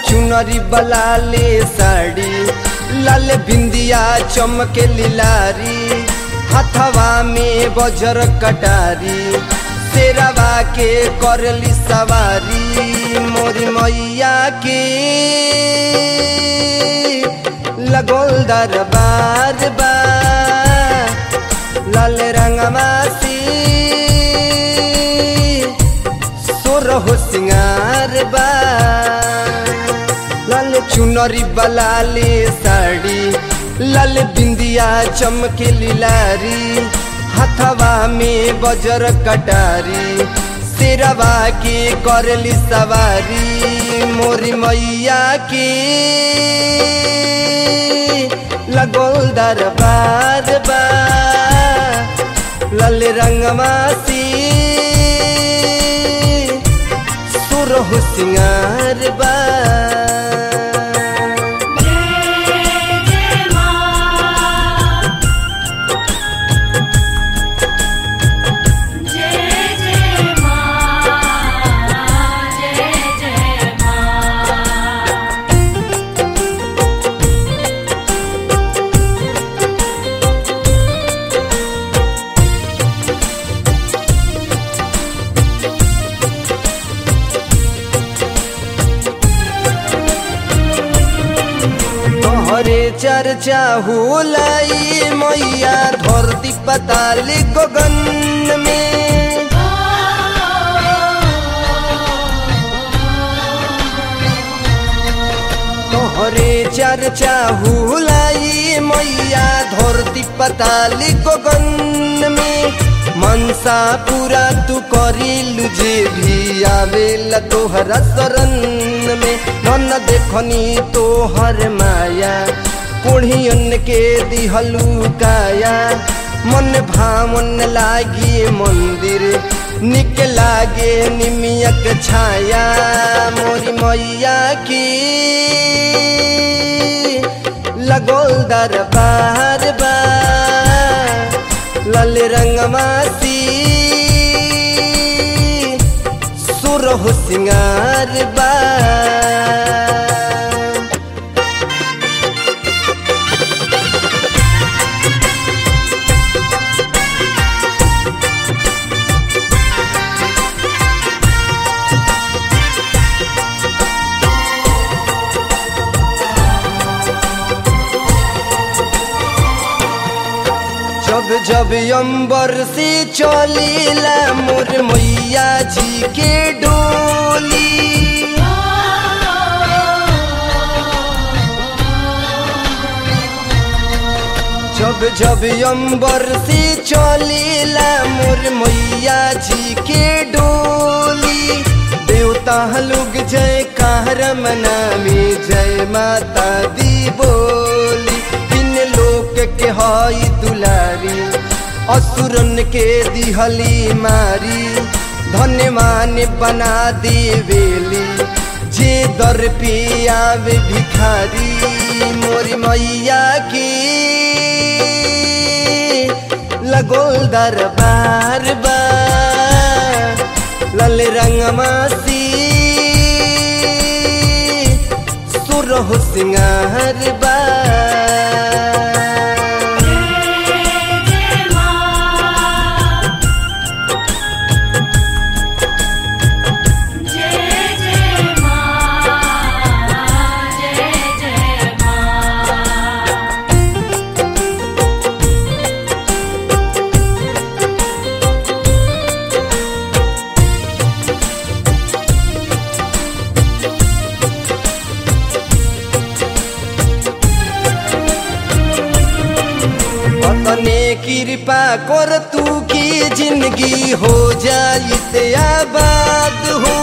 चुनरी बलाले साड़ी लाल बिंदिया चमके लिलारी हथवा में बजर कटारी शेरवा के करली सवारी मोरी मैया के लगोल दरबार बा लाल रंगमासी सोरह सिंगार बा लाल चुनरी बलाले साड़ी लाल बिंदिया चमके लिलारी हथवा में बजर कटारी शेरवा के करली सवारी मोरी मैया के लगोल दरबार बा लाल रंगमासी सुरह सिंगार बा जय जय मां जय जय मां जय जय मां तोहरे चर्चा हुलाई मैया धरती पताल गगन में तोहरे चर्चा हुलाई मैया धरती पताल गगन में मनसा पूरा तू करिलु जे भी आवेला तोहरा शरण में नन देखनी तोहर माया कोढ़ियन के दिहलू काया मन भावन लागी मंदिर निक लागे निमियक छाया मोरी मैया की लगोल दरबार बा लाल रंगमासी सुरह सिंगार बा जब जब अंबर से चलीला मोर मैया जी के डोली जब जब अंबर से चलीला मोर मैया जी के डोली देवता लोग जय कार मनामी जय माता दी बोली तीन लोक के हई दुलारी असुरन के दिहली मारी धन्यमान बना देवेली जे दर पे आवे भिखारी मोरी मैया की लगोल दरबार बा लाल रंगमासी सुरह सिंगार बा जय जय मां जय जय मां जय जय मां अपने कृपा कर तू की जिंदगी हो जाई ते आबाद हो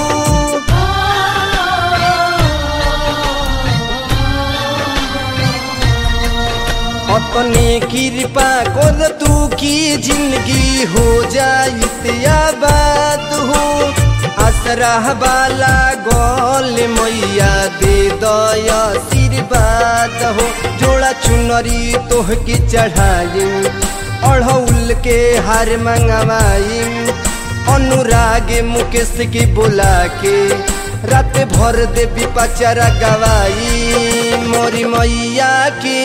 अपने कृपा कर तू की जिंदगी हो जाई ते आबाद हो आसरा वाला गोल मैया दे दया आशीर्वाद हो जोड़ा चुनरी तोह की चढ़ाई अढ़ौल के हार मंगवाई अनुराग मुकेश की बुला के रात भर देवी पचरा गवाई मोरी मैया की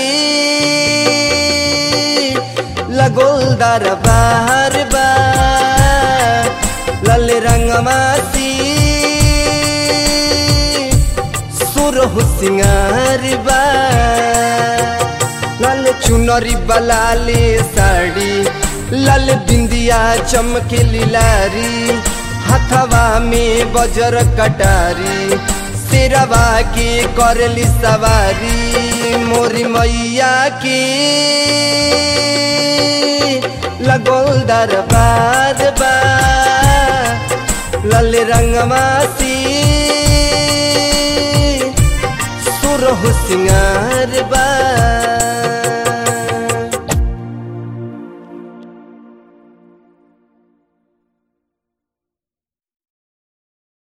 लगोल दरबार बा लाल रंगमासी सुरहु सिंगार बा लाल चुनरी बलाले साड़ी लाल बिंदिया चमके लारी हथवा में बजर कटारी सिरवा के करली सवारी मोरी मैया की लगोल दरबार बा लाल रंगमासी सुरहु सिंगार